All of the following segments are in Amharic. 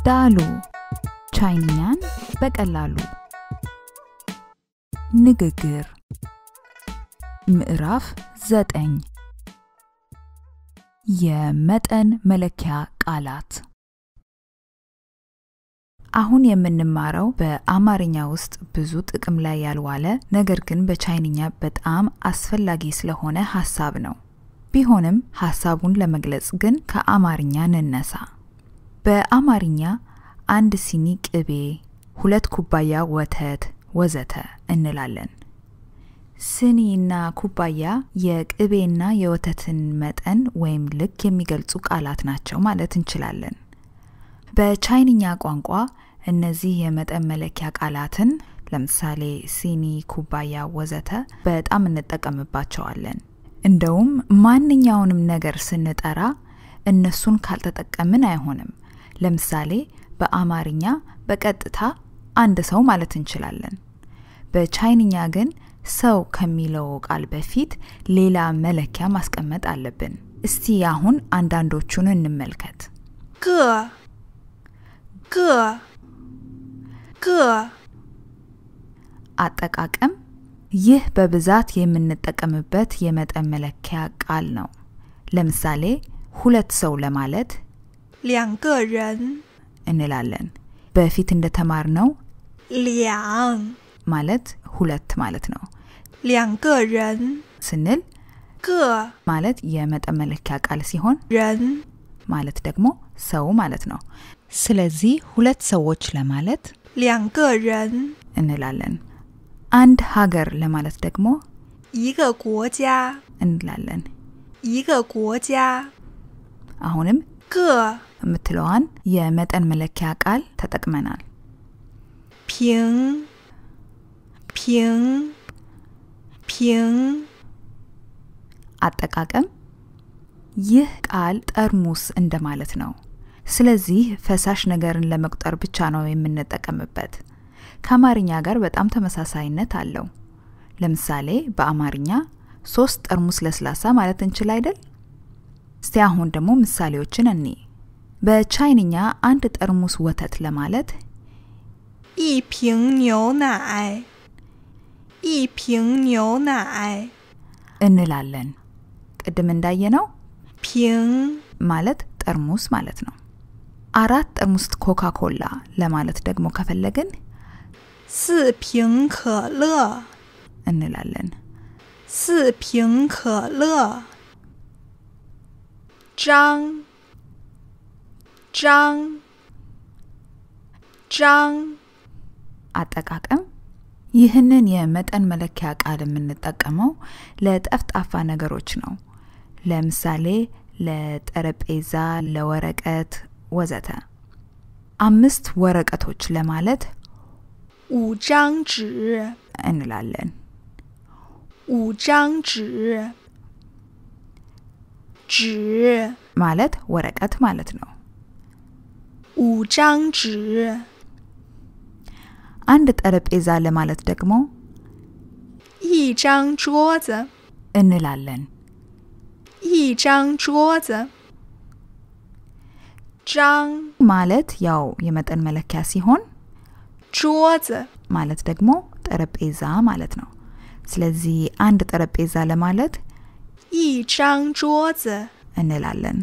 ዳሉ ቻይንኛን በቀላሉ ንግግር ምዕራፍ ዘጠኝ የመጠን መለኪያ ቃላት አሁን የምንማረው በአማርኛ ውስጥ ብዙ ጥቅም ላይ ያልዋለ ነገር ግን በቻይንኛ በጣም አስፈላጊ ስለሆነ ሀሳብ ነው። ቢሆንም ሀሳቡን ለመግለጽ ግን ከአማርኛ እንነሳ። በአማርኛ አንድ ሲኒ ቅቤ፣ ሁለት ኩባያ ወተት ወዘተ እንላለን። ስኒና ኩባያ የቅቤና የወተትን መጠን ወይም ልክ የሚገልጹ ቃላት ናቸው ማለት እንችላለን። በቻይንኛ ቋንቋ እነዚህ የመጠን መለኪያ ቃላትን ለምሳሌ ሲኒ፣ ኩባያ ወዘተ በጣም እንጠቀምባቸዋለን። እንደውም ማንኛውንም ነገር ስንጠራ እነሱን ካልተጠቀምን አይሆንም። ለምሳሌ በአማርኛ በቀጥታ አንድ ሰው ማለት እንችላለን። በቻይንኛ ግን ሰው ከሚለው ቃል በፊት ሌላ መለኪያ ማስቀመጥ አለብን። እስቲ አሁን አንዳንዶቹን እንመልከት። 个个个 አጠቃቀም ይህ በብዛት የምንጠቀምበት የመጠን መለኪያ ቃል ነው። ለምሳሌ ሁለት ሰው ለማለት 两个人 እንላለን። በፊት እንደተማርነው 两 ማለት ሁለት ማለት ነው 两个人 ስንል 个 ማለት የመጠን መለኪያ ቃል ሲሆን 人 ማለት ደግሞ ሰው ማለት ነው። ስለዚህ ሁለት ሰዎች ለማለት 两个人 እንላለን። አንድ ሀገር ለማለት ደግሞ 一个国家 እንላለን። 一个国家 አሁንም 个 የምትለዋን የመጠን መለኪያ ቃል ተጠቅመናል። 平平平 አጠቃቀም ይህ ቃል ጠርሙስ እንደማለት ነው። ስለዚህ ፈሳሽ ነገርን ለመቁጠር ብቻ ነው የምንጠቀምበት። ከአማርኛ ጋር በጣም ተመሳሳይነት አለው። ለምሳሌ በአማርኛ ሶስት ጠርሙስ ለስላሳ ማለት እንችል አይደል? እስቲ አሁን ደግሞ ምሳሌዎችን እኒ በቻይንኛ አንድ ጠርሙስ ወተት ለማለት 一瓶牛奶一瓶牛奶 እንላለን። ቅድም እንዳየነው 瓶 ማለት ጠርሙስ ማለት ነው። አራት ጠርሙስ ኮካ ኮላ ለማለት ደግሞ ከፈለግን 四瓶可乐 እንላለን። 四瓶可乐张张张 አጠቃቀም ይህንን የመጠን መለኪያ ቃል የምንጠቀመው ለጠፍጣፋ ነገሮች ነው። ለምሳሌ ለጠረጴዛ፣ ለወረቀት ወዘተ። አምስት ወረቀቶች ለማለት 五张纸 እንላለን። 五张纸纸 ማለት ወረቀት ማለት ነው። 五张纸 አንድ ጠረጴዛ ለማለት ደግሞ 一张桌子 እንላለን። 一张桌子张 ማለት ያው የመጠን መለኪያ ሲሆን 桌子 ማለት ደግሞ ጠረጴዛ ማለት ነው። ስለዚህ አንድ ጠረጴዛ ለማለት 一张桌子 እንላለን።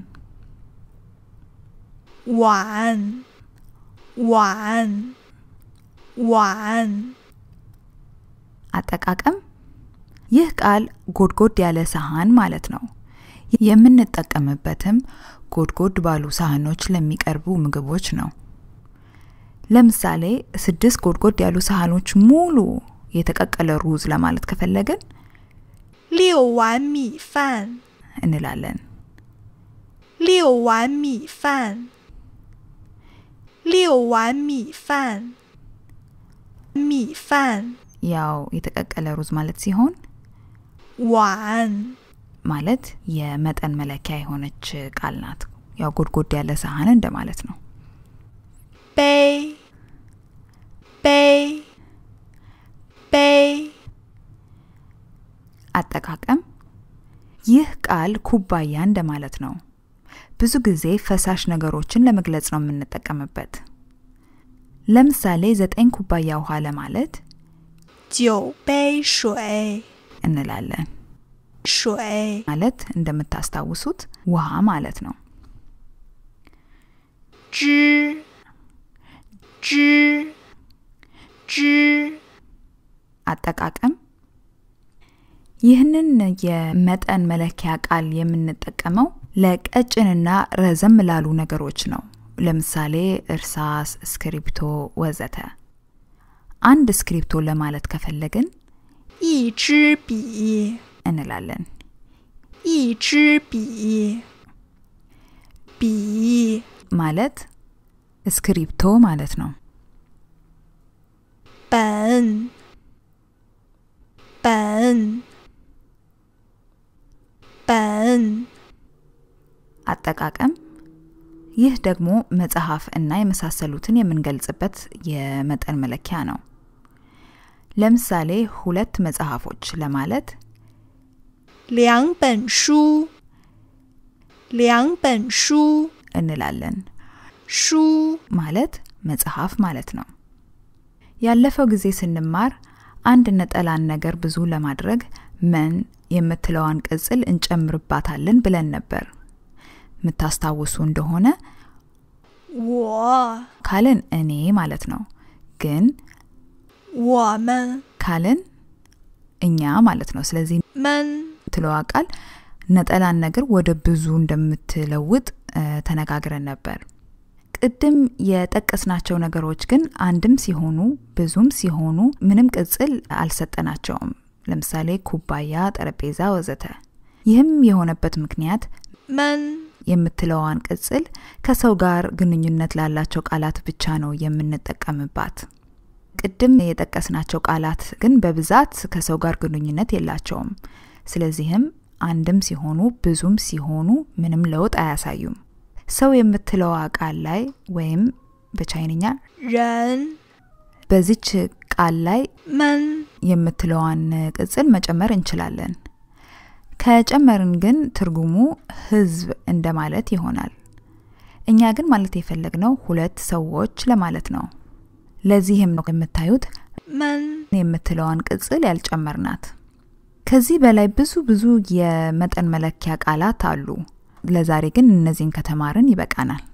碗碗碗 አጠቃቀም ይህ ቃል ጎድጎድ ያለ ሳህን ማለት ነው። የምንጠቀምበትም ጎድጎድ ባሉ ሳህኖች ለሚቀርቡ ምግቦች ነው። ለምሳሌ ስድስት ጎድጎድ ያሉ ሳህኖች ሙሉ የተቀቀለ ሩዝ ለማለት ከፈለግን 六碗米饭 እንላለን። 六碗米饭六碗米饭米饭 ያው የተቀቀለ ሩዝ ማለት ሲሆን 碗 ማለት የመጠን መለኪያ የሆነች ቃል ናት። ያው ጎድጎድ ያለ ሳህን እንደማለት ነው። 杯杯杯 አጠቃቀም ይህ ቃል ኩባያ እንደማለት ነው። ብዙ ጊዜ ፈሳሽ ነገሮችን ለመግለጽ ነው የምንጠቀምበት። ለምሳሌ ዘጠኝ ኩባያ ውሃ ለማለት 九杯水， እንላለን። 水 ማለት እንደምታስታውሱት ውሃ ማለት ነው። 之之之 አጠቃቀም ይህንን የመጠን መለኪያ ቃል የምንጠቀመው ለቀጭንና ረዘም ላሉ ነገሮች ነው። ለምሳሌ እርሳስ፣ እስክሪብቶ ወዘተ። አንድ እስክሪብቶ ለማለት ከፈለግን 一支笔， እንላለን። 一支笔，笔 ማለት እስክሪብቶ ማለት ነው። 本本本 አጠቃቀም ይህ ደግሞ መጽሐፍ እና የመሳሰሉትን የምንገልጽበት የመጠን መለኪያ ነው። ለምሳሌ ሁለት መጽሐፎች ለማለት 两本书，两本书， እንላለን። 书 ማለት መጽሐፍ ማለት ነው። ያለፈው ጊዜ ስንማር አንድ ነጠላን ነገር ብዙ ለማድረግ መን የምትለዋን ቅጽል እንጨምርባታለን ብለን ነበር። የምታስታውሱ እንደሆነ 我 ካልን እኔ ማለት ነው። ግን 我们 ካልን እኛ ማለት ነው። ስለዚህ 们 የምትለዋ ቃል ነጠላን ነገር ወደ ብዙ እንደምትለውጥ እ፣ ተነጋግረን ነበር። ቅድም የጠቀስናቸው ነገሮች ግን አንድም ሲሆኑ ብዙም ሲሆኑ ምንም ቅጽል አልሰጠናቸውም። ለምሳሌ ኩባያ፣ ጠረጴዛ ወዘተ። ይህም የሆነበት ምክንያት 们 የምትለዋን ቅጽል ከሰው ጋር ግንኙነት ላላቸው ቃላት ብቻ ነው የምንጠቀምባት። ቅድም የጠቀስናቸው ቃላት ግን በብዛት ከሰው ጋር ግንኙነት የላቸውም። ስለዚህም አንድም ሲሆኑ ብዙም ሲሆኑ ምንም ለውጥ አያሳዩም። ሰው የምትለዋ ቃል ላይ ወይም በቻይንኛ 人 በዚች ቃል ላይ 们 የምትለዋን ቅጽል መጨመር እንችላለን። ከጨመርን ግን ትርጉሙ ህዝብ እንደማለት ይሆናል። እኛ ግን ማለት የፈለግነው ሁለት ሰዎች ለማለት ነው። ለዚህም ነው የምታዩት 们 የምትለዋን ቅጽል ያልጨመርናት። ከዚህ በላይ ብዙ ብዙ የመጠን መለኪያ ቃላት አሉ። ለዛሬ ግን እነዚህን ከተማርን ይበቃናል።